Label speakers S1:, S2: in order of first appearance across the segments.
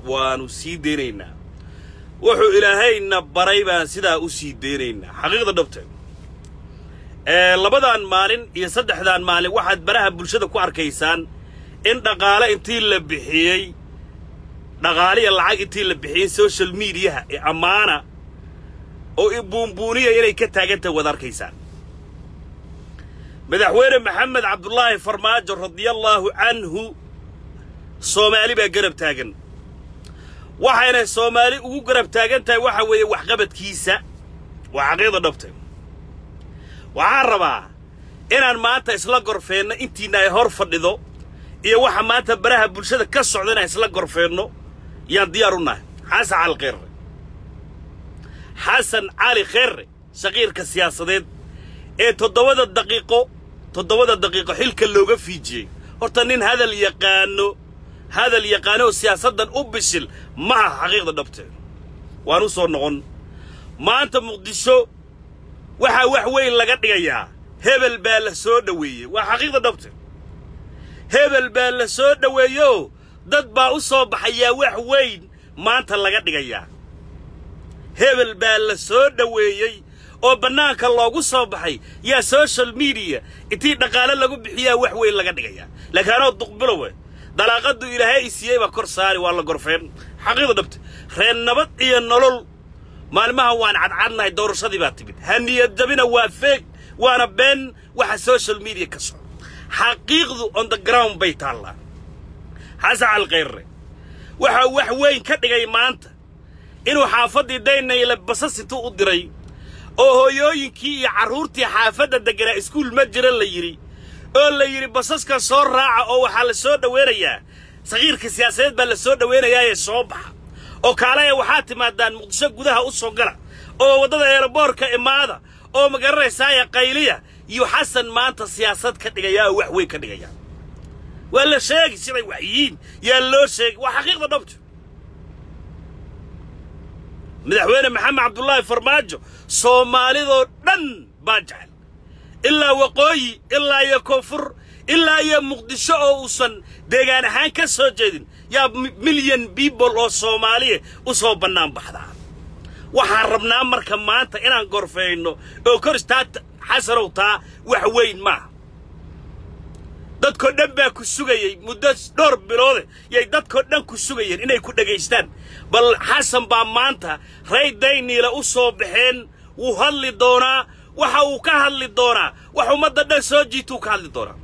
S1: waanu sii deynaynaa wuxuu ilaahayna baray baan sidaa u sii deynaynaa xaqiiqda dhabte ee labadan maalin iyo saddexdan maalin waxaad baraha bulshada ku arkaysaan in dhaqaale intii la bixiyey dhaqaaliya lacag intii la bixiyey social mediaha ee ammaana oo buunbuuniya inay ka taagantahay waad arkaysaan madaxweyne maxamed cabdulaahi farmaajo radiallaahu canhu soomaali baa garab taagan waxayna soomaali ugu garab taagan tahay waxa weeye waxqabadkiisa waa xaqiiqda dhabta waxaan rabaa inaan maanta isla gorfeenno intiina ay hor fadhido iyo waxa maanta baraha bulshada ka socda inaan isla gorfeenno yaan diyaar u nahay xasan cali kheerre xasan cali kheerre shaqiirka siyaasadeed ee toddobada daqiiqo toddobada daqiiqo xilka looga fiijiyey horta nin hadal yaqaano hadal yaqaano oo siyaasaddan u bishil ma aha xaqiiqda dhabteed waan u soo noqon maanta muqdisho waxaa wax weyn laga dhigayaa hebel baa la soo dhoweeyey waa xaqiiqda dhabteed hebel baa la soo dhoweeyeoo dad baa u soo baxayaa wax weyn maanta laga dhigayaa hebel baa la soo dhoweeyey oo bannaanka loogu soo baxay yaa social mediya intii dhaqaale lagu bixiyaa wax weyn laga dhigayaa laakiin anoo duqbilowe dalaaqaddu ilaahay i siiyey baa kor saari waa la gorfeen xaqiiqda dhabte reer nabad iyo nolol maalmaha waan cadcadnahay doorashadii baa timid haniyad jabina waa feeg waana been waxa social media ka soco xaqiiqdu on the ground bay taallaa xasan calkhayrre waxaa wax weyn ka dhigay maanta inuu xaafaddii daynayle basas intuu u diray oo hooyooyinkii iyo carruurtii xaafadda degganaa iskuul ma jira la yidhi oo la yidhi basaska soo raaca oo waxaa la soo dhowaynayaa sakiirka siyaasadeed baa la soo dhowaynayaayee soo baxa oo kaalaya waxaa timaadaan muqdisho gudaha u soo gala oo waddada eeraboorka imaada oo ma garanaysaaye qayliya iyo xasan maanta siyaasad ka dhigayaa oo wax weyn ka dhigaya waa la sheegi siday wax yihiin yaa loo sheegi waa xaqiiqda dhabto madaxweyne maxamed cabdulaahi farmaajo soomaalidoo dhan baa jecel ilaa waqooyi ilaa iyo koonfur ilaa iyo muqdisho oo uusan deegaan ahaan ka soo jeedin yaa milyan biibol oo soomaaliya u soo bannaan baxdaa waxaan rabnaa marka maanta inaan gorfayno oo kor istaa xasanow taa wax weyn maaha dadkoo dhan baa ku sugayey muddo dhowr biloode yay dadkoo dhan ku sugayeen inay ku dhagaystaan bal xasan baa maanta ray dayniila u soo baxeen wuu hadli doonaa waxa uu ka hadli doonaa wax ummadda dhan soo jiituu ka hadli doonaa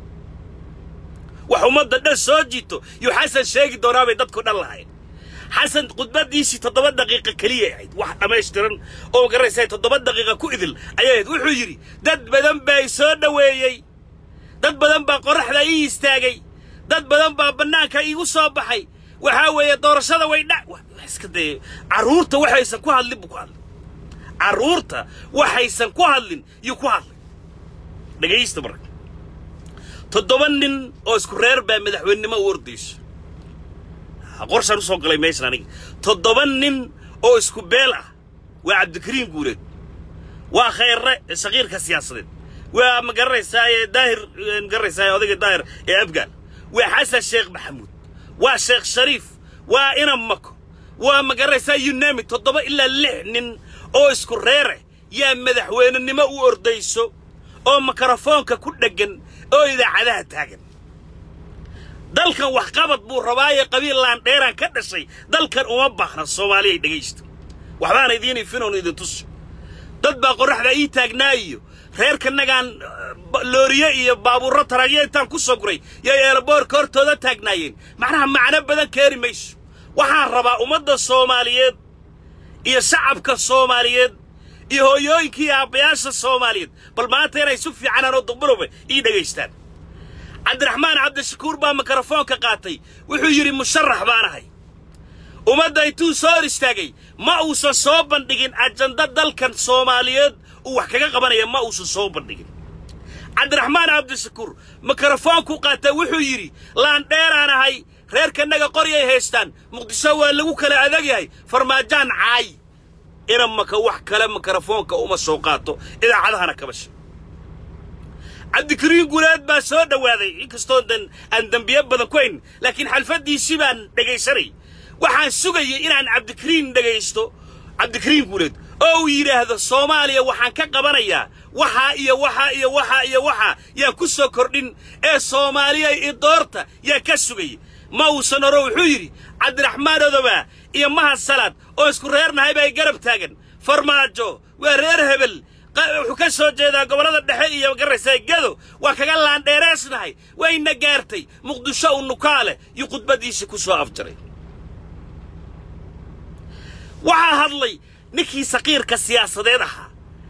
S1: wax ummadda dhan soo jiito yuu xasan sheegi doonaa bay dadkoo dhan lahayn xasan khudbaddiisii toddoba daqiiqa keliyay ahayd wax dhammaystiran oo garanaysay toddoba daqiiqa ku idil ayay ahayd wuxuu yidhi dad badan baa i soo dhoweeyey dad badan baa qorraxda ii istaagay dad badan baa bannaanka iigu soo baxay waxaa weeye doorashada way dha iska dee carruurta waxaysan ku hadlin buu ku hadlay carruurta waxaysan ku hadlin yuu ku hadlay dhegaysta marka toddoba nin oo isku reer baa madaxweynenimo u ordayso qorshaan u soo galay meeshan aniga toddoba nin oo isku beel ah waa cabdikariim guuleed waa khayre shaqiirka siyaasadeed waa ma garanaysaaye daahir ma garanaysaaye odayga daahir ee afgaal waa xasan sheekh maxamuud waa sheekh shariif waa inam mako waa ma garanaysaa yunami toddoba ilaa lix nin oo isku reere yaa madaxweynenimo u ordayso oo mikrofoonka ku dheggan oo idaacadaha taagan dalkan waxqabad buu rabaaye qabiil laandheeraan ka dhashay dalkan uma baahna soomaaliyay dhegaysta waxbaana idiin ifinoon idin tuso dad baa qorraxda ii taagnaa iyo reerkanagaan looriye iyo baabuurro taragyo intaan ku soo guray yay eelaboorka hortooda taagnaayeen macnaha macno badan keeni mayso waxaan rabaa ummadda soomaaliyeed iyo shacabka soomaaliyeed iyo hooyooyinka iyo aabbayaasha soomaaliyeed bal maanta inay si fiicanaan oo duqbiloba ii dhegaystaan cabdiraxmaan cabdishakuur baa mikrofoonka qaatay wuxuu yidhi musharax baan ahay ummadda intuu soo hor istaagay ma uusan soo bandhigin ajanda dalkan soomaaliyeed uu wax kaga qabanaya ma uusan soo bandhigin cabdiraxmaan cabdishakuur mikrofoonku qaata wuxuu yidhi laandheeraan ahay reerkanaga qoryay haystaan muqdisho waa lagu kala adag yahay farmaajaan caay ina maka wax kale mikrofoonka uma soo qaato idaacadahana kaba sheeg cabdikariin guuleed baa soo dhowaaday inkastoo dan aan dembiye badan ku hayn laakiin xalfaddiisii baan dhegaysanay waxaan sugayay inaan cabdikariin dhegaysto cabdikariin guuleed oo uu yidhaahdo soomaaliya waxaan ka qabanayaa waxaa iyo waxaa iyo waxaa iyo waxaa yaa ku soo kordhin ee soomaaliya idoorta yaa ka sugayay ma uusan oro wuxuu yidhi cabdiraxmaan odobaa iyo mahad salaad oo isku reernahay baa garab taagan farmaajo waa reer hebel wuxuu ka soo jeedaa gobollada dhexe iyo garaysaa gado waa kaga laandheereesnahay wayna gaartay muqdisho u nukaale iyo khudbaddiisii ku soo afjaray waxaa hadlay ninkii saqiirka siyaasadeed ahaa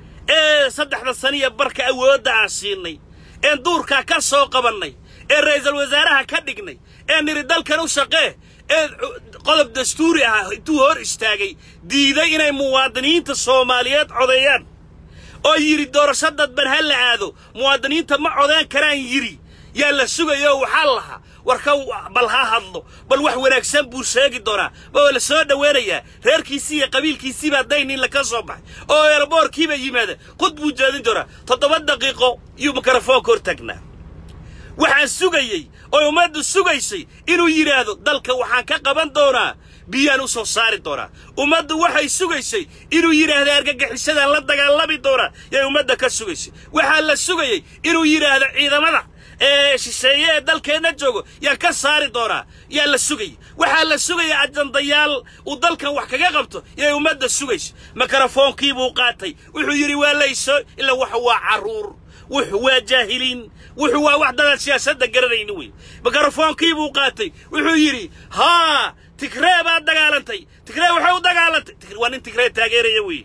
S1: ee saddexda saniya barka awoodda aan siinay een duurkaa ka soo qabannay ee ra'iisul wasaaraha ka dhignay ee nidhi dalkan u shaqee ee qodob dastuuri ah intuu hor istaagay diiday inay muwaadiniinta soomaaliyeed codeeyaan oo yidhi doorasho dadban ha la aado muwaadiniinta ma codeen karaan yidhi yaa la sugayo waxaa lahaa warka bal ha hadlo bal wax wanaagsan buu sheegi doonaa waa la soo dhoweynayaa reerkiisii iyo qabiilkiisiiba hadday nin laka soo baxay oo eelaboorkiiba yimaada qud buu jeedin doonaa toddoba daqiiqo iyuu mikrofoonka hor taagnaa waxaan sugayey oo ummaddu sugaysay inuu yidhaahdo dalka waxaan ka qaban doonaa biyaan u soo saari doonaa ummaddu waxay sugaysay inuu yidhaahdo argagixisadaan la dagaalami doonaa yay ummadda ka sugaysay waxaa la sugayey inuu yidhaahdo ciidamada ee shisheeye ee dalkeenna joogo yaan ka saari doonaa yaa la sugayay waxaa la sugaya ajandayaal uu dalkan wax kaga qabto yay ummadda sugaysa mikrofoonkiibuu qaatay wuxuu yidhi waa layso ilaa waxa waa carruur wuxuu waa jaahiliin wuxuu waa wax dadaan siyaasadda garanayni wey mikrofoonkiibuu qaatay wuxuu yidhi haa tigree baad dagaalantay tigree waxay u dagaalantay waa nin tigree taageeraya wey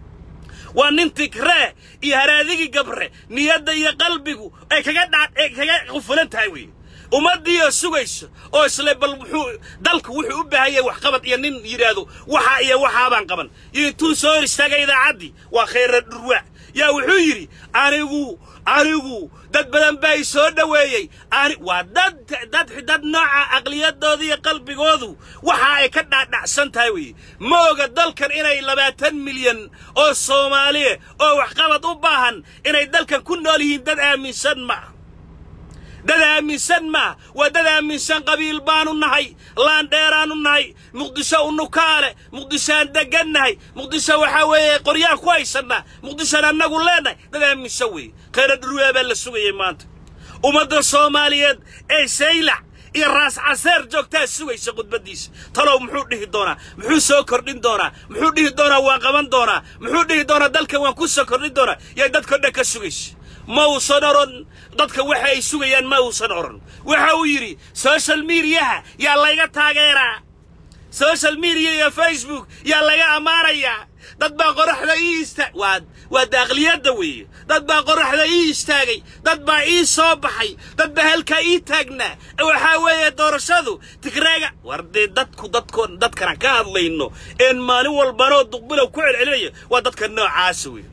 S1: waa nin tigree iyo haraadigii gabre niyadda iyo qalbigu ay kaga dha ay kaga qufulan tahay wey ummaddiioo sugayso oo isle bal wuxuu dalku wuxuu u baahan yahay waxqabad iyo nin yidhaahdo waxaa iyo waxaabaan qaban iyo intuu soo hor istaagay idaacaddii waa khayra dhurwaa yaa wuxuu yidhi anigu anigu dad badan baa i soo dhoweeyey ani waa dad dad dad nooca aqliyadooda iyo qalbigoodu waxa ay ka dhaadhacsan tahay weeye ma oga dalkan inay labaatan milyan oo soomaaliya oo waxqabad u baahan inay dalkan ku nool yihiin dad aaminsan ma ah dad aaminsan maa waa dad aaminsan qabiil baanu nahay laandheeraanu nahay muqdisho unukaale muqdishoaan degannahay muqdisho waxaa weeye qoryaan ku haysannaa muqdishoan annagu leennahay dad aaminsan weeye khayra dhurwaa baa la sugayay maanta ummadda soomaaliyeed ee saylac iyo raas caseer joogtaa sugaysa khudbaddiisa talow muxuu dhihi doonaa muxuu soo kordhin doonaa muxuu dhihi doonaa waan qaban doonaa muxuu dhihi doonaa dalkan waan ku soo kordhin doonaa yay dadko dhan ka sugaysa ma uusan odhan dadka waxa ay sugayaan ma uusan odhan waxa uu yidhi social mediaha yaa layga taageeraa social media iyo facebook yaa laga ammaanayaa dad baa qoraxda ii istaag waa waa daaqliyadda weeye dad baa qoraxda ii istaagay dad baa ii soo baxay dad baa halkaa ii taagnaa waxaa weeye doorashadu tigreega war dee dadku dadkoon dadkana ka hadlayno een maalin walbanoo duqbilow ku celcelinaya waa dadka noocaasa weeye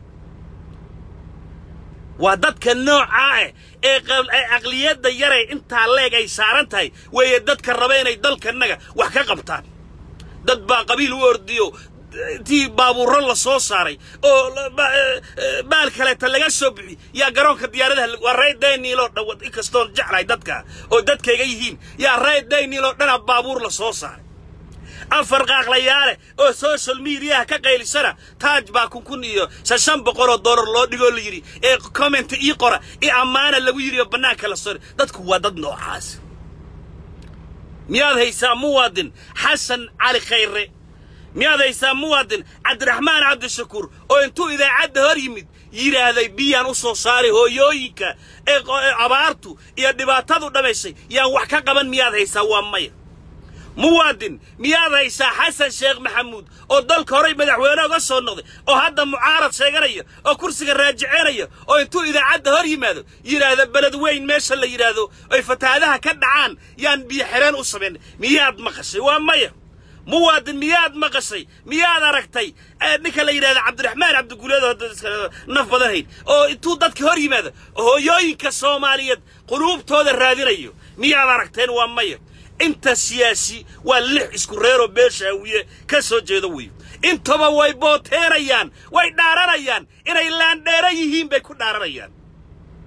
S1: waa dadka noocaa ah ee caqliyadda yaray intaa leeg ay saaran tahay weeye dadka raba inay dalkanaga wax ka qabtaan dad baa qabiil u ordiyo intii baabuurro la soo saaray oo baal kaleeta laga soo bixi yaa garoonka diyaaradaha waa ray daniiloo dhan inkastoon jeclahay dadka oo dadkayga yihiin yaa ray daniiloo dhana baabuur la soo saaray afar qaaqlayaale oo social mediaha ka qaylisana taaj baa kun kun iyo shan boqol oo dollar loo dhigoo la yidhi ee comment ii qora i ammaana lagu yidhi oo bannaanka la sori dadku waa dad noocaas miyaad haysaa muwaadin xasan cali khayre miyaad haysaa muwaadin cabdiraxmaan cabdishakuur oo intuu idaacadda hor yimid yidhaahday biyaan u soo saaray hooyooyinka ee abaartu iyo dhibaatadu dhammaysay yaan wax ka qaban miyaad haysaa waa maya muwaadin miyaad haysaa xasan sheekh maxamuud oo dalka horay madaxweyne uga soo noqday oo hadda mucaarad sheeganaya oo kursiga raajiceynaya oo intuu idaacadda hor yimaado yidhaahda beled weyn meesha la yidhaahdo ay fatahaadaha ka dhacaan yaan biyo xireen u samaynay miyaad maqashay waa maya muwaadin miyaad maqashay miyaad aragtay ninka la yidhahda cabdiraxmaan cabdiguleed naf badan hayn oo intuu dadka hor yimaado hooyooyinka soomaaliyeed quluubtooda raadinayo miyaad aragteen waa maya inta siyaasi waa lix isku reeroo beeshaawiye ka soo jeedo weyo intaba way booteenayaan way dhaaranayaan inay laandheera yihiin bay ku dhaaranayaan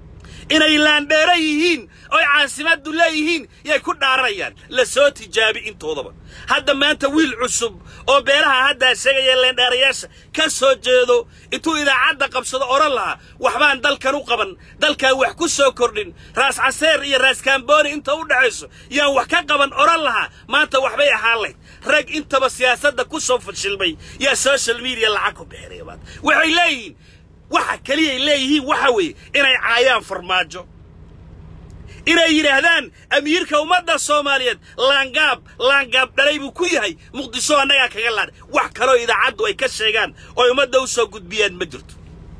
S1: inay laandheero yihiin oy caasimaddu leeyihiin yay ku dhaaranayaan la soo tijaabi intoodaba hadda maanta wiil cusub oo beelaha haddaa sheegaya leendheerayaasha ka soo jeedo intuu idaacadda qabsado odhan lahaa waxbaan dalkan u qaban dalkan wax ku soo kordhin raas caseer iyo raas kaambooni inta u dhexayso yaan wax ka qaban odhan lahaa maanta waxbay ahaan layd rag intaba siyaasadda ku soo fashilmay yaa social media lacag ku bixinaya maanta waxay leeyihiin waxa keliyay leeyihiin waxa weeye inay caayaan farmaajo inay yidhaahdaan amiirka ummadda soomaaliyeed laangaab laangaab dhalay buu ku yahay muqdisho annagaa kaga laadhay wax kaloo idaacaddu ay ka sheegaan ooy ummadda u soo gudbiyaan ma jirto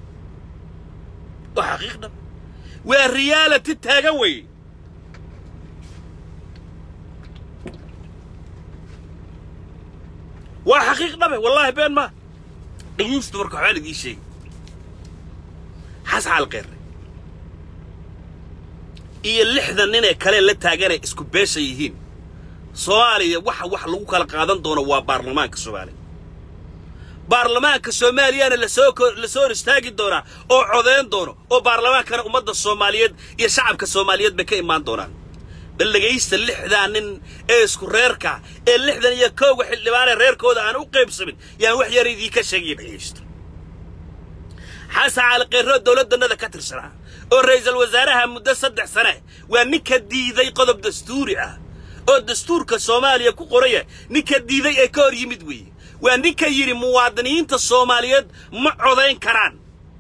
S1: waa xaqiiq dhab waa riyaalati taagan weeye waa xaqiiq dhabe wallaahi been maa dhegeysta marka waxbaan idiin sheegi xasxaal qeerre iyo lixdan nin ee kale la taaganay isku beesha yihiin soomaaliya waxa wax lagu kala qaadan doono waa baarlamaanka soomaaliya baarlamaanka soomaaliyana lasoo lasoo hor istaagi doonaa oo codeyn doono oo baarlamaankana ummadda soomaaliyeed iyo shacabka soomaaliyeed bay ka imaan doonaan bal dhegaysta lixdaa nin ee isku reerka ee lixdan iyo kowga xildhibaanee reerkooda aan u qaybsamin yaan wax yar idiinka sheegaya dhegaysto xasan cali qeyrroo dowladdannada ka tirsanaa oo ra'iisul wasaaraha muddo saddex sane waa ninka diiday qodob dastuuri ah oo dastuurka soomaaliya ku qoraya ninka diiday ee ka hor yimid weeye waa ninka yidhi muwaadiniinta soomaaliyeed ma codayn karaan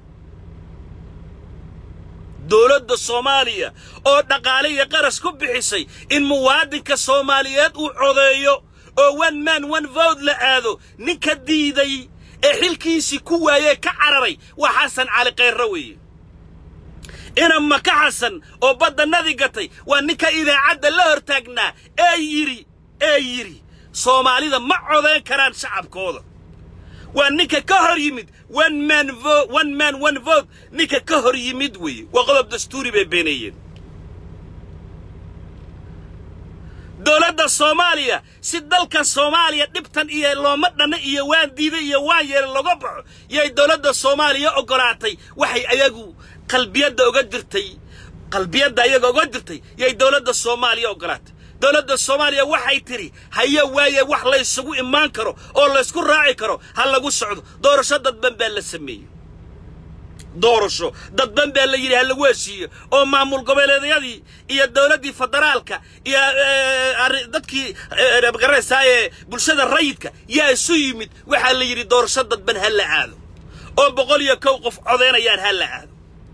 S1: dowladda soomaaliya oo dhaqaale iyo qarash ku bixisay in muwaadinka soomaaliyeed uu codeeyo oo one man one vote la aado ninka diiday ee xilkiisii ku waayee ka cararay waa xasan cali kayrre weeye ina maka xasan oo baddannadii gatay waa ninka idaacadda la hor taagnaa ee yidhi ee yidhi soomaalida ma codayn karaan shacabkooda waa ninka ka hor yimid one man vo one man one vote ninka ka hor yimid weeye waa qodob dastuuri bay beeneeyeen dowladda soomaaliya si dalka soomaaliya dhibtan iyo looma dhanna iyo waan diiday iyo waan yeela loga baxo yay dowladda soomaaliya oggolaatay waxay ayagu qalbiyadda oga jirtay qalbiyadda ayaga oga jirtay yay dowladda soomaaliya oggolaatay dowladda soomaaliya waxay tidhi haye waaye wax laysugu imaan karo oo laysku raaci karo ha lagu socdo doorasho dadban baa la sameeyey doorasho dadban baa la yidhi ha lagu heshiiyo oo maamul goboleedyadii iyo dowladdii federaalka iyo dadkii magaranaysaa ee bulshada rayidka yaa isu yimid waxaa la yidhi doorasho dadban ha la aado oo boqol iyo kow qof codaynayaan ha la aado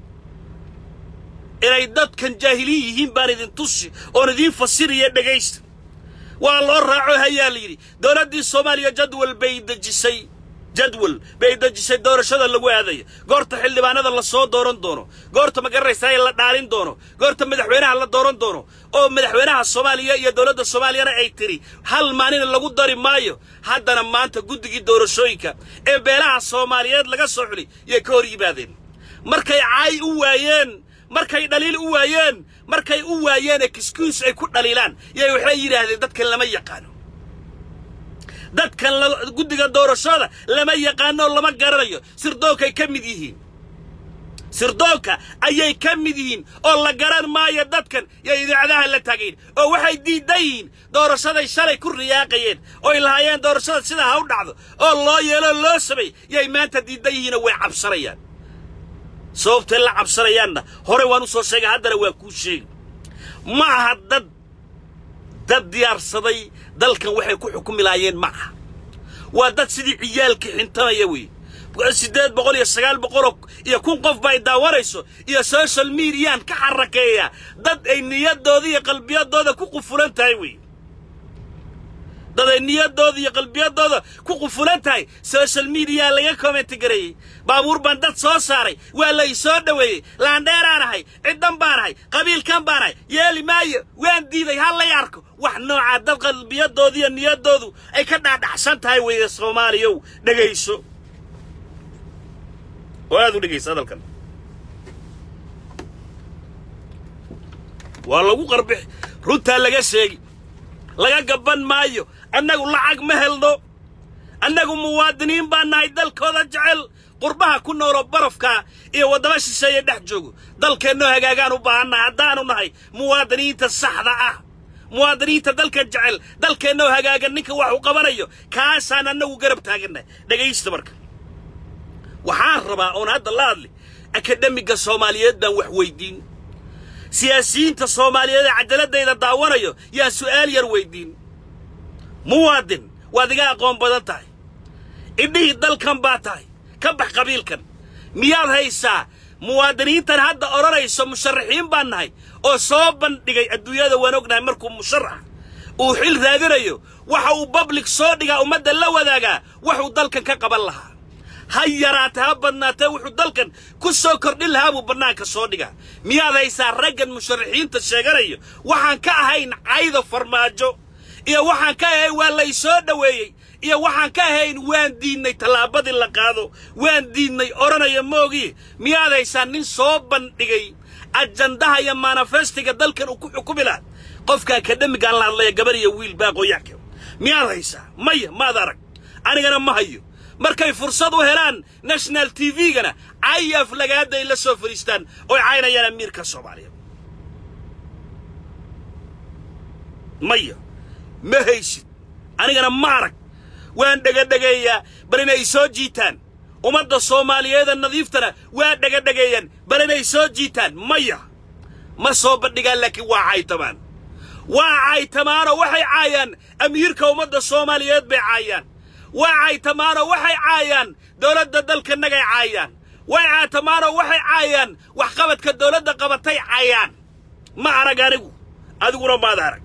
S1: inay dadkan jaahiliin yihiin baan idin tusi oon idiin fasiraya dhegaysta waa loo raaco hayaa la yidhi dowladdii soomaaliya jadwal bay dejisay jadwal bay dejisay doorashada lagu aadayo goorta xildhibaanada la soo dooran doono goorta magaranaysaa la dhaalin doono goorta madaxweynaha la dooran doono oo madaxweynaha soomaaliya iyo dowladda soomaaliyana ay tidhi hal maalina lagu dari maayo haddana maanta guddigii doorashooyinka ee beelaha soomaaliyeed laga soo xuli yay ka hor yimaadeen markay caay u waayeen markay dhaliil u waayeen markay u waayeen excuse ay ku dhaliilaan yay waxay yidhaahdeen dadkan lama yaqaano dadkan guddiga doorashada lama yaqaano lama garanayo sirdoonkay ka mid yihiin sirdoonka ayay ka mid yihiin oo la garan maayo dadkan yay idaacadaha la taagayn oo waxay diidan yihiin doorashaday shalay ku riyaaqayeen oy lahaayeen doorashada sidaa ha u dhacdo oo loo yeeloo loo samay yay maanta diidan yihiinoo way cabsanayaan sababtay la cabsanayaanna horey waan u soo sheegay haddana waa kuu sheegi ma aha dad dad diyaarsaday dalkan waxay ku xukumi lahaayeen ma aha waa dad sidii ciyaalkii xintamaya weeye siddeed boqol iyo sagaal boqoloo iyo kun qof ba ay daawanayso iyo social mediaan ka xarakeeya dad ay niyaddooda iyo qalbiyadooda ku qufulan tahay weeye dad ay niyaddooda iyo qalbiyadooda ku qufulan tahay social media laga commenti gareeyey baabuur baan dad soo saaray waa la i soo dhoweeyey laandheeraan ahay ciddan baan ahay qabiilkan baan ahay yeeli maayo waan diiday ha lay arko wax noocaa dad qalbiyadooda iyo niyaddoodu ay ka dhaadhaxsan tahay weeye soomaaliyow dhegayso oo aad u dhegayso hadalkan waa lagu qarbixi runtaa laga sheegi laga gabban maayo annagu lacag ma helno annagu muwaadiniin baan nahay dalkooda jecel qurbaha ku nooloo barafka iyo waddama shisheeye dhex joogo dalkeennoo hagaagaan u baahannahay haddaanu nahay muwaadiniinta saxda ah muwaadiniinta dalka jecel dalkeennoo hagaagan ninka wax u qabanayo kaasaan annagu garab taagannahay dhegaysta marka waxaan rabaa oon hadda la hadli akademiga soomaaliyeed baan wax weydiin siyaasiyiinta soomaaliyeed ee cajaladayda daawanayo yaan su'aal yar weydiin muwaadin waad iga aqoon badan tahay idhihii dalkan baa tahay ka bax qabiilkan miyaad haysaa muwaadiniintan hadda odhanayso musharaxiin baan nahay oo soo bandhigay adduunyada waan ognahay markuu musharax uu xil raadinayo waxa uu bablik soo dhigaa ummadda la wadaagaa waxuu dalkan ka qaban lahaa ha yaraatee ha badnaatee wuxuu dalkan ku soo kordhin lahaa buu bannaanka soo dhigaa miyaad haysaa raggan musharaxiinta sheeganayo waxaan ka ahayn cayda farmaajo iyo waxaan ka ahayn waa lay soo dhoweeyey iyo waxaan ka ahayn waan diidnay tallaabadii la qaado waan diidnay odhanaya moogiye miyaad haysaa nin soo bandhigay ajandaha iyo manifestiga dalkan uu ku xukumi laha qofka akademigaan la hadlaya gabar iyo wiil baaqooyaanka miyaad haysaa maya maad arag anigana ma hayo markay fursad u helaan national t v-gana cayaf lagaada ay la soo fadhiistaan oy caynayaan amiirka soomaaliya maya ma haysid anigana ma arag waan dhegadhegeeyaa bal inay soo jiitaan ummadda soomaaliyeeda nadiiftana waa dhegadhegeeyaan bal inay soo jiitaan maya ma soo bandhigaan laakiin waa caytamaan waa caytamaanoo waxay caayaan amiirka ummadda soomaaliyeed bay caayaan waa caytamaanoo waxay caayaan dowladda dalkanagay caayaan way caytamaanoo waxay caayaan waxqabadka dowladda qabatay caayaan ma arag anigu adiguna maad arag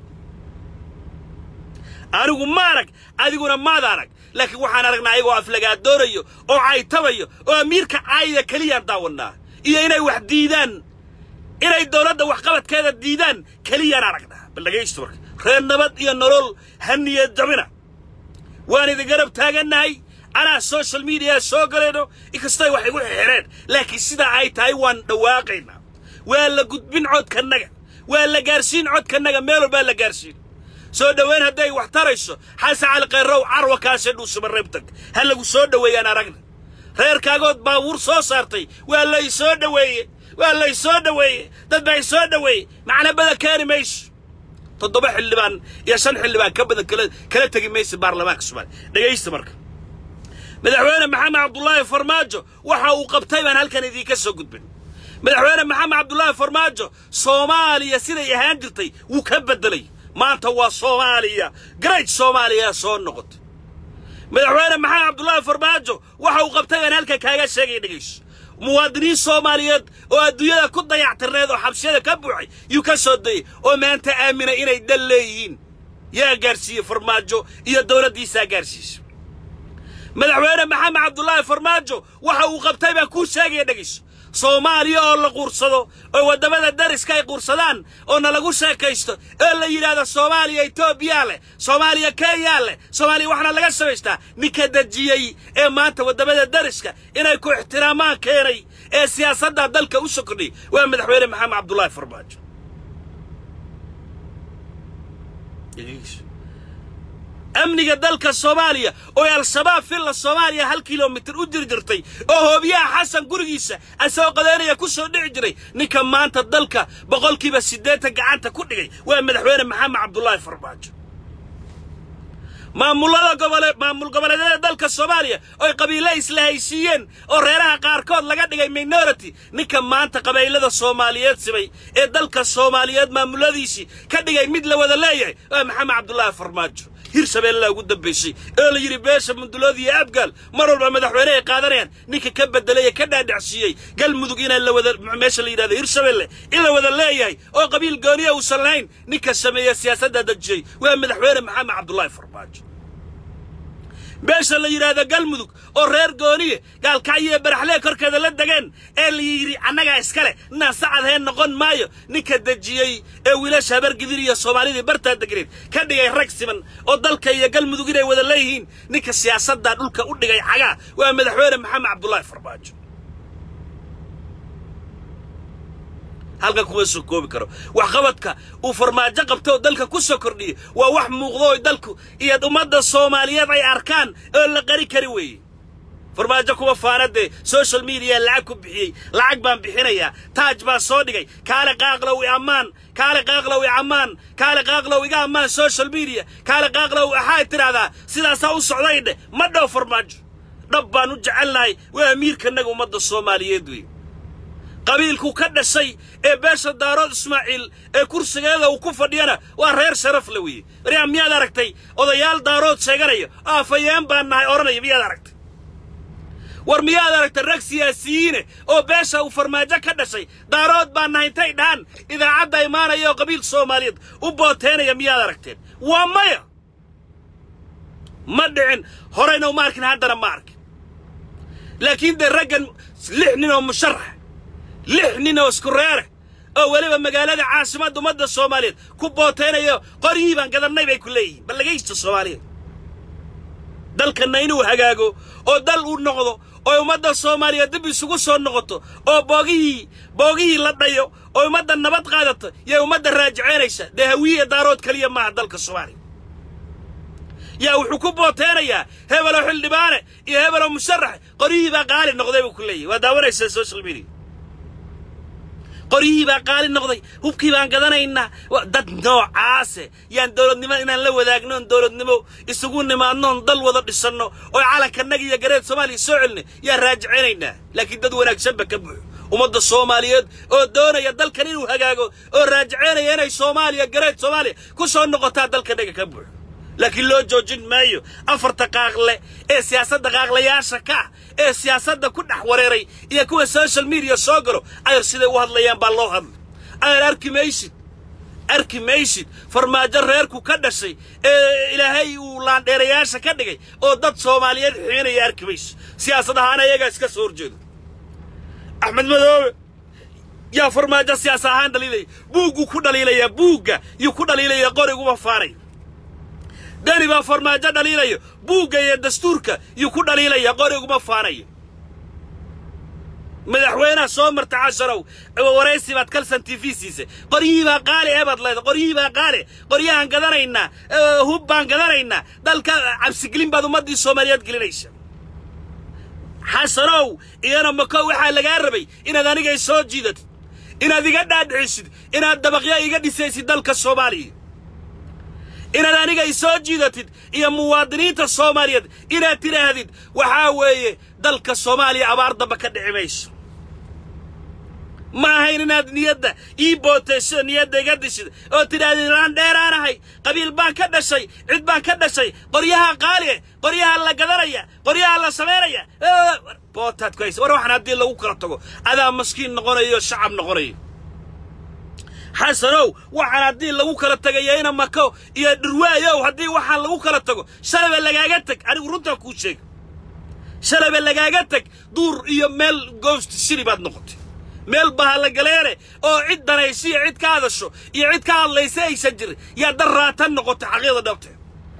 S1: anigu ma arag adiguna maad arag laakiin waxaan aragnaa ayagoo aflagaadoonayo oo caytamayo oo amiirka caayaya keliyaan daawannaa iyo inay wax diidaan inay dowladda waxqabadkeeda diidaan keliyaan aragnaa bal dhegaysto marka reer nabad iyo nolol haniyad jabina waan idin garab taagannahay anaa social mediya soo galayno inkastay wax igu xireen laakiin sidaa ay tahay waan dhawaaqaynaa waa la gudbin codkannaga waa la gaarsiin codkannaga meel walbaa la gaarsiin soo dhowayn hadday wax tarayso xasan cali khayrow carwa kaasee dhuusuma reebtag ha lagu soo dhoweeyaan aragna reerkaagood baabuur soo saartay waa lay soo dhoweeye waa lay soo dhoweeye dad baa soo dhoweeye macnabada keeni mayso toddoba xildhibaan iyo shan xildhibaan ka badan kala kala tegi maysa baarlamaanka soomaaliya dhegaysta marka madaxweyne maxamed cabdullaahi farmaajo waxa uu qabtay baan halkan idinka soo gudbin madaxweyne maxamed cabdullaahi farmaajo soomaaliya siday ahaan jirtay wuu ka beddelay maanta waa soomaaliya great soomaaliya soo noqotay madaxweyne maxamed cabdullaahi farmaajo waxa uu qabtay baan halkan kaaga sheegaya dhegayso muwaadiniin soomaaliyeed oo adduunyada ku dayactirneed oo xabsiyada ka buuxay yuu ka soo dayey oo maanta aaminay inay dal leeyihiin yaa gaarsiiyey farmaajo iyo dowladdiisaa gaarsiisa madaxweyne maxamed cabdullaahi farmaajo waxa uu qabtay baan kuu sheegaya dhegayso soomaaliya oo la quursado oo waddamada dariska ay quursadaan oo nalagu sheekaysto oo la yidhaahdo soomaaliya etoobiyaa leh soomaaliya kenyaa leh soomaaliya waxaana laga samaystaa ninka dejiyey ee maanta waddamada dariska inay ku ixtiraamaan keenay ee siyaasadda dalka u sokordhiyay waa madaxweyne maxamed cabdullaahi farmaajo amniga dalka soomaaliya oo al-shabaab filla soomaaliya hal kilomitir u jiri jirtay oo hoobiyaha xasan gurigiisa asagoo qadeynaya ku soo dhici jiray ninka maanta dalka boqolkiiba siddeetan gacanta ku dhigay waa madaxweyne maxamed cabdullaahi farmaajo maamullada gobole maamul goboleedyada dalka soomaaliya oy qabiile isla haysiiyeen oo reeraha qaarkood laga dhigay minority ninka maanta qabaylada soomaaliyeed sibay ee dalka soomaaliyeed maamuladiisii ka dhigay mid la wada leeyahay waa maxamed cabdullaahi farmaajo hirshabeellaa ugu dambaysay oo la yidhi beesha mundulood iyo abgaal mar walba madaxweyne ay qaadanayaan ninka ka bedelay ee ka dhaadhacsiiyey galmudug inaan la wada meesha la yidhahdo hirshabelle in la wada leeyahay oo qabiil gooniya uusan lahayn ninka sameeya siyaasadda dejiyey waa madaxweyne maxamed cabdullaahi farmaajo beesha la yidhaahdo galmudug oo reer gooniye gaalkacyo ee baraxlee korkeeda la degeen ee la yidhi annagaa iskale naasacadheen noqon maayo ninka dejiyey ee wiilasha habargidir iyo soomaalidii bartaa degneed ka dhigay rag siman oo dalka iyo galmudug inay wada leeyihiin ninka siyaasaddaa dhulka u dhigay cagaa waa madaxweyne maxamed cabdullaahi farmaajo halkan kuma soo koobi karo waxqabadka uu farmaajo qabto oo dalka ku soo kordhiyey waa wax muuqdo oo dalku iyo ummadda soomaaliyeed ay arkaan oo la qari kari weeye farmaajo kuma faana dee social media lacag ku bixiyey lacag baan bixinayaa taaj baan soo dhigay kaale qaaqlow i ammaan kaale qaaqlow i ammaan kaale qaaqlow iga ammaan social media kaale qaaqlow waxaad tidhaahdaa sidaasaa u socday dheh ma dhow farmaajo dhab baan u jecelnahay waa amiirkanaga ummadda soomaaliyeed wey qabiilku ka dhashay ee beesha daarood ismaaciil ee kursigeeda uu ku fadhiyana waa reer sharaf le weeye waryaa miyaad aragtay odayaal daarood sheeganaya aafayeen baan nahay odhanaya miyaad aragtay war miyaad aragtay rag siyaasiyiine oo beesha uu farmaajo ka dhashay daarood baan nahay intay dhahan idaacadda imaanaya oo qabiil soomaaliyeed u booteynaya miyaad aragteen waa maya ma dhicin horeyna uma arkin haddana ma arkin laakiin dee raggan lix nin oo musharax lix nin oo isku reere oo weliba magaalada caasimadda ummadda soomaaliyeed ku booteynayo qoryihii baan gadannay bay ku leeyihiin bal lagaysta soomaaliyeed dalkanna inuu hagaago oo dal uu noqdo oo ummadda soomaaliyeed dib isugu soo noqoto oo boogihii boogihii la dhayo oo ummadda nabad qaadato yay ummadda raajiceynaysa dee hawiye daarood keliya maaha dalka soomaaliya yaa wuxuu ku booteenayaa hebeloo xildhibaane iyo hebeloo musharax qoryihii baa qaali noqday buu ku leeyahy waa daawanaysaa social media qoryihii baa qaali noqday hubkii baan gadanaynaa dad noocaase yaan dowladnimo inaan la wadaagno oon dowladnimo isugu nimaadno oon dal wada dhisanno oo calankannaga iyo gareed soomaaliya soo celina yaan raajicinaynaa laakiin dad wanaagsanba ka buuxo ummadda soomaaliyeed oo doonaya dalkan inuu hagaago oo raajicinaya inay soomaaliya gareed soomaaliya ku soo noqotaa dalkannaga ka buuxo laakiin loo joojin maayo afarta qaaqle ee siyaasadda qaaqlayaasha ka ah ee siyaasadda ku dhex wareeray iyo kuwa social media soo galo ayar siday u hadlayaan baa loo hadlay ayar arki maysid arki maysid farmaajo reerku ka dhashay ee ilaahay uu laandheerayaasha ka dhigay oo dad soomaaliyeed xiinaya arki maysid siyaasad ahaan ayagaa iska soo horjeedo axmed madoobe yaa farmaajo siyaas ahaan dhaliilaya buugguu ku dhaliilayaa buugga yuu ku dhaliilaya qoriguma faanay dani baa farmaajo dhaliilayo buugga iyo dastuurka yuu ku dhaliilaya qoriguma faanayo madaxweynaha soo marta casharow waraysi baad kalsan t v siisay qoryihii baa qaali ee baad leedahay qoryihii baa qaali qoryahaan gadanaynaa hub baan gadanaynaa dalka cabsigelin baad ummaddii soomaaliyeed gelinaysa xasanow iyana mako waxaa lagaa rabay inaad aniga soo jiidatid inaad iga dhaadhicisid inaad dabaqyo iga dhisaysid dalka soomaaliya inaad aniga i soo jiidatid iyo muwaadiniinta soomaaliyeed inaad tidhaahdid waxaa weeye dalka soomaaliya abaar damba ka dhici mayso ma ahayn inaad niyadda ii bootayso niyadda iga dishid oo tidhaahdid laan dheeraanahay qabiil baan ka dhashay cid baan ka dhashay qoryaha qaalieh qoryaha la gadanaya qoryaha la samaynaya bootaad ku haysa war waxaan haddii lagu kala tago adaa maskiin noqonayo shacab noqonayo xasanow waxaan haddii lagu kala tagayo ina mako iyo dhirwaayow haddii waxaan lagu kala tago shalabe lagaaga teg anigu runtaa kuu sheega shalabe lagaaga teg duur iyo meel goosti shili baad noqotay meel bahalagaleene oo cid danaysa iyo cid ka hadasho iyo cid ka hadlaysa aysan jirin yaa dan raatan noqotay xaqiiqda dhabtee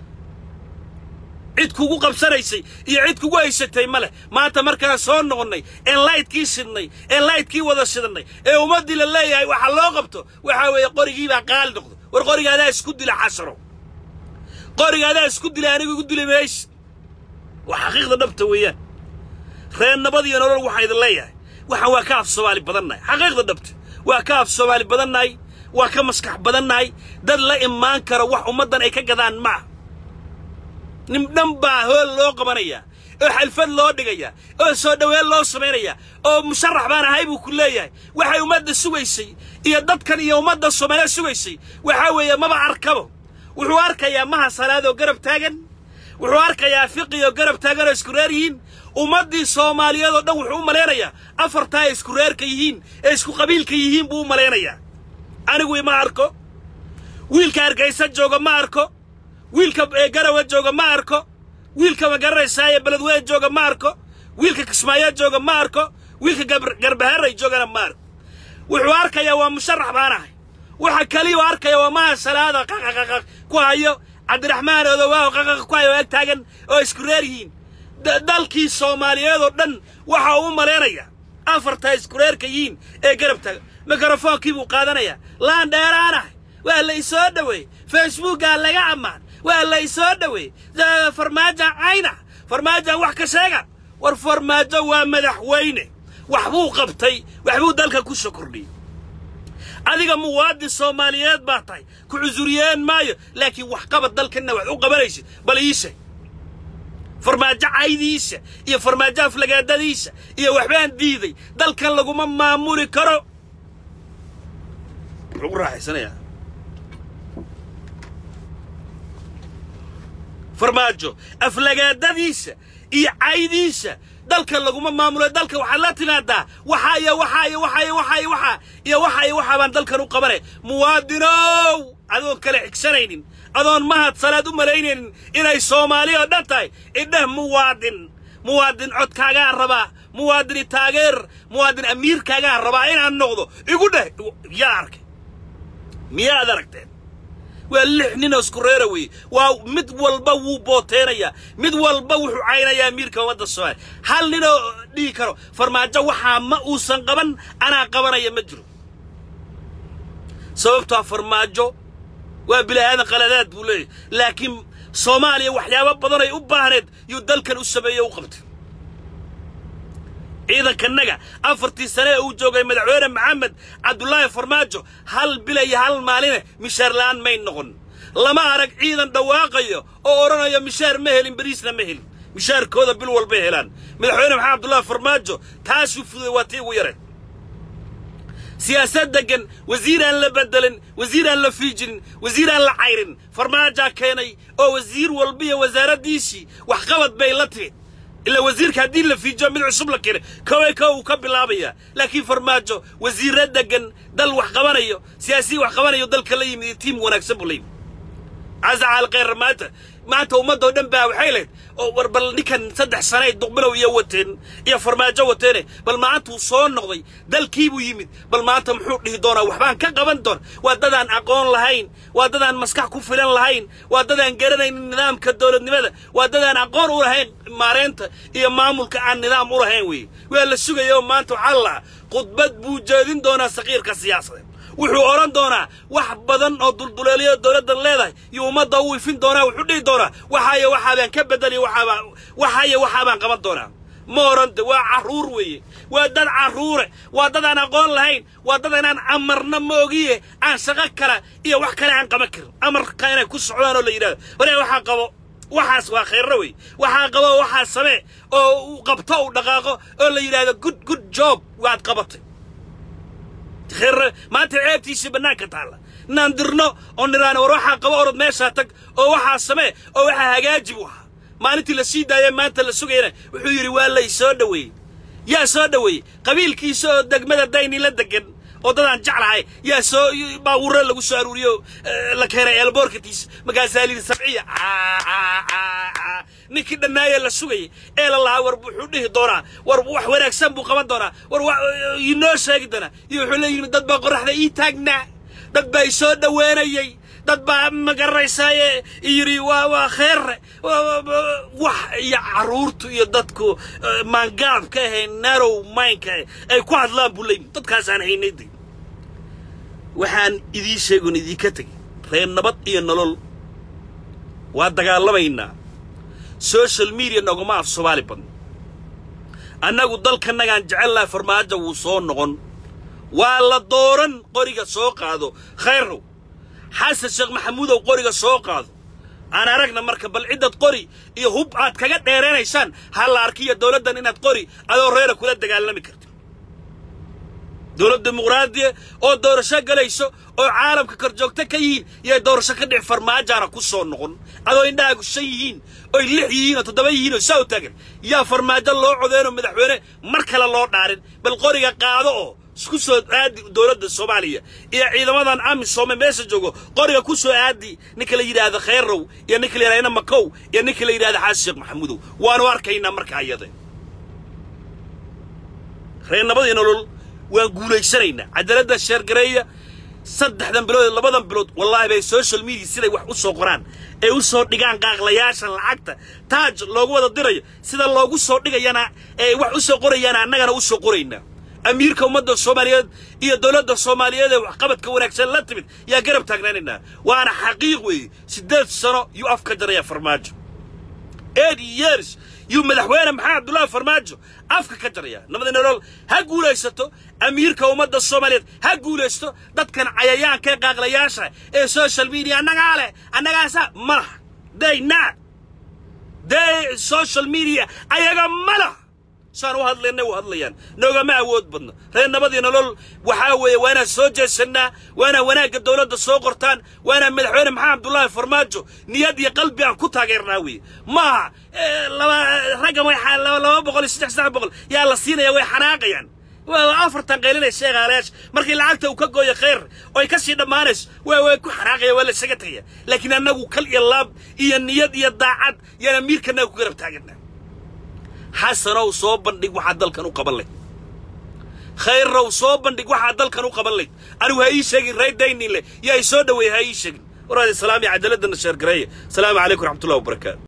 S1: cid kugu qabsanaysay iyo cid kugu haysatay ma leh maanta markaan soo noqonnay een laydkii shidnay een laydkii wada shidannay ee ummaddii la leeyahay waxa loo qabto waxaa weeye qorigii baa qaali noqdo war qoriga adaa isku dila xasaro qoriga adaa isku dila anigu igu dili maysid waa xaqiiqda dhabta weeyaan reer nabad iyo nolol waxaa idin leeyahay waxaan waa ka af soomaali badannahay xaqiiqda dhabta waa ka af soomaali badannahay waa ka maskax badannahay dad la imaan kara wax ummaddan ay ka gadaan maaha nin dhan baa hool loo qabanayaa oo xalfad loo dhigayaa oo soo dhoween loo samaynayaa oo musharax baan ahay buu ku leeyahay waxay ummadda sugaysay iyo dadkan iyo ummadda soomaaliya sugaysay waxaa weeye maba arkabo wuxuu arkayaa maha salaadoo garab taagan wuxuu arkayaa fiqioo garab taagan oo isku reer yihiin ummaddii soomaaliyeed oo dhan wuxuu u malaynayaa afartaa ay isku reerka yihiin ee isku qabiilka yihiin buu u malaynayaa anigu ima arko wiilka hargaysa jooga ma arko wiilka garawa jooga ma arko wiilka magaranaysaa ee beledweyne jooga ma arko wiilka kismaayo jooga ma arko wiilka garbaharay joogana ma arko wuxuu arkayaa waa musharax baan ahay waxa kaliyu arkaya waa maha salaada qaqaqaqaq ku hayo cabdiraxmaan odowaaho qaqaq ku hayo ag taagan oo isku reer yihiin dalkii soomaaliyeed oo dhan waxa uu u malaynayaa afartaa isku reerka yihiin ee garab taagan mikrofonkii buu qaadanayaa laan dheeraanahay waa la isoo dhoweey facebookaa laga ammaan waa la isoo dhoweey farmaajan cayna farmaajan wax ka sheega war farmaajo waa madaxweyne waxbuu qabtay waxbuu dalka ku soo kordhiyey adiga muwaadin soomaaliyeed baa tahay ku cusuriyeen maayo laakiin waxqabad dalkanna wax u qabanaysid bal ii sheeg farmaajo caydiisa iyo farmaajo aflagaadadiisa iyo waxbaan diiday dalkan laguma maamuli karo lagu raaxaysanayaa farmaajo aflagaadadiisa iyo caydiisa dalkan laguma maamulo dalka waxaad la timaadaa waxaa iyo waxaa iyo waxaa iyo waxaa iyo waxaa iyo waxaa iyo waxaa baan dalkan u qabanay muwaadinow adoon kale xigsanaynin adoon mahad salaad u malaynaynin inay soomaali oo dhan tahay idheh muwaadin muwaadin codkaagaa rabaa muwaadini taageer muwaadin amiirkaagaa rabaa inaan noqdo igu dheh yaa arkay miyaad aragteen waa lix ninoo isku reera weeye waa mid walba wuu booteenayaa mid walba wuxuu caynayaa amiirka ummadda soomaaliya hal ninoo dhihi karo farmaajo waxaa ma uusan qaban anaa qabanaya ma jiro sababtoa farmaajo waa bila'aadan qaladaad buu leeyahy laakiin soomaaliya waxyaabo badan ay u baahneed yuu dalkan u sameeyey u qabtay ciidankanaga afartii sane ee uu joogay madaxweyne maxamed cabdulaahi farmaajo hal bila iyo hal maaline mishaar la'aan may noqon lama arag ciidan dhawaaqayo oo odhanayo mishaar ma helin beriisna ma helin mishaarkooda bil walbay helaan madaxweyne maxamed cabdullaahi farmaajo taasuu fuday waa tii ugu yareen siyaasad deggan wasiir aan la bedelin wasiir aan la fiijinin wasiir aan la cayrin farmaajaa keenay oo wasiir walba iyo wasaaraddiisii waxqabad bay la timid ilaa wasiirka haddii la fiijiyo mid cusub la keenay koway kow uu ka bilaabayaa laakiin farmaajo wasiirra deggan dal wax qabanayo siyaasiyi wax qabanayo dalka la yimid iyo tiim wanaagsan buu la yimid casacaal khayr maanta maanta ummaddoo dhan baa waxay lahayd oo war bal ninkan saddex sanay duqbilow iyo wateen iyo farmaajo wateene bal maantuu soo noqday dalkiibuu yimid bal maanta muxuu dhihi doonaa waxbaan ka qaban doona waa dadaan aqoon lahayn waa dadaan maskax ku filan lahayn waa dadaan garanaynin nidaamka dowladnimada waa dadaan aqoon u lahayn maareynta iyo maamulka aan nidaam u lahayn weeye waa la sugaya oo maanta waxaa la lahaa khudbad buu jeedin doonaa saqiirka siyaasadeed wuxuu odhan doonaa wax badan oo dulduleelyo dowladdan leedahay iyo ummadda u ifin doonaa wuxuu dhihi doonaa waxaayo waxaabaan ka bedeliyo waxaabaan waxaayo waxaabaan qaban doonaa ma orante waa carruur weeye waa dad carruure waa dad aan aqoon lahayn waa dad inaan amarna ma ogiye aan shaqo kale iyo wax kale aan qaban karin amarka inay ku socdaan oo la yidhahdo hore waxaa qabo waxaas waa khayrra wey waxaa qabo waxaa samee oo uu qabto uu dhaqaaqo oo la yidhahdo good good job waad qabatay khayr maanta ceebtiisii bannaanka taalla inaan dirno oo nidhaano war waxaa qabo orod meeshaa tag oo waxaa samee oo waxaa hagaaji buu ahaa maalintii la sii daayee maanta la sugayana wuxuu yidhi waa lay soo dhoweeyey yaa soo dhoweeyey qabiilkiisa oo degmada dayni la degan oo dadaan jeclahay yaa soo baawurre lagu soo aruuriyo la keenay eelboorkatiisa markaasaa layidhi sabciya ninkii dhannaayee la sugayay ee la lahaa war wuxuu dhihi doonaa war wax wanaagsan buu qaban doonaa war inoo sheegi doonaa iyo wuxuu leeyihi dad baa qorraxda ii taagnaa dad baa i soo dhoweynayay dad baa magaranaysaye yidhi waa waa kheerre wax iyo carruurtu iyo dadku maangaabka ahe narow maynka ay ku hadlaan buu leeyihi dadkaasaan haynay de waxaan idii sheegon idiinka tegey reer nabad iyo nolol waa dagaalamaynaa social media noguma af soomaali badno annagu dalkanagaan jecelnaha farmaajo wuu soo noqon waa la dooran qoriga soo qaado khayrrow xasan sheekh maxamuudow qoriga soo qaado aan aragna marka bal ciddad qori iyo hub aad kaga dheeraynaysaan ha la arkiyo dowladdan inaad qori adoo reera kula dagaalami karto dowlad dimuqraadiya oo doorasho galayso oo caalamka korjoogto ka yihiin yay doorasho ka dhici farmaajaana ku soo noqon adoo indhahaagu shan yihiin oy lix yihiin oo toddoba yihiin oo saa u taagan yaa farmaajo loo codeenoo madaxweyne mar kale loo dhaarin bal qoriga qaado oo isku soo aadi dowladda soomaaliya iyo ciidamadan amisoome meesha joogo qoriga ku soo aadi ninka la yidhaahdo khayrow iyo ninka la yidhahdo makow iyo ninka la yidhahdo xaasan sheekh maxamuudow waanu arkaynaa marka ayade reer nabadii nolol waan guulaysanaynaa cadaaladda sheergareeya saddexdan bilood labadan bilood wallaahi bay social media siday wax u soo qoraan ee u soo dhigaan qaaqlayaasha lacagta taaj loogu wada dirayo sida loogu soo dhigayana ee wax u soo qorayaana annagana u soo qoraynaa amiirka ummadda soomaaliyeed iyo dowladda soomaaliyeed ee waxqabadka wanaagsan la timid yaa garab taagnaanaynaa waana xaqiiq weeye siddeed sano yuu afka jaraya farmaajo eighty years yuu madaxweyne maxamed cabdullaahi farmaajo afka ka jaraya nabadi nolol ha guulaysato amiirka ummadda soomaaliyeed ha guulaysto dadkan cayayaanka ee qaaqlayaasha ee social media annagaa leh annagaasa ma laha day not day social media ayaga ma laha saan u hadlaynay u hadlayaan noogama awood badno reer nabadii nolol waxaa weeye waa inaan soo jeesannaa waa inaan wanaagga dowladda soo qortaan waa inaan madaxweyne maxamed cabdullaahi farmaajo niyad iyo qalbi aan ku taageernaa weeye maaha laba raggan way laba boqol iyo saddex saddex boqol yaa la siinaya way xanaaqayaan waa afartan qaylinay sheegaalayaasha markii lacagta uu ka gooyo khayr oy ka sii dhammaanayso waa way ku xanaaqaya waa la isaga tegaya laakiin annagu kal iyo laab iyo niyad iyo daacad yaan amiirkanaga ku garab taaganaa xasanow soo bandhig waxaad dalkan u qaban layd khayrrow soo bandhig waxaad dalkan u qaban layd anigu ha ii sheegin rey daynile yaa i soo dhoweeya ha ii sheegin waraadi salaam iyo cadaaladana sheergareeye asalaamu calaykum raxmatullahi wabarakaatu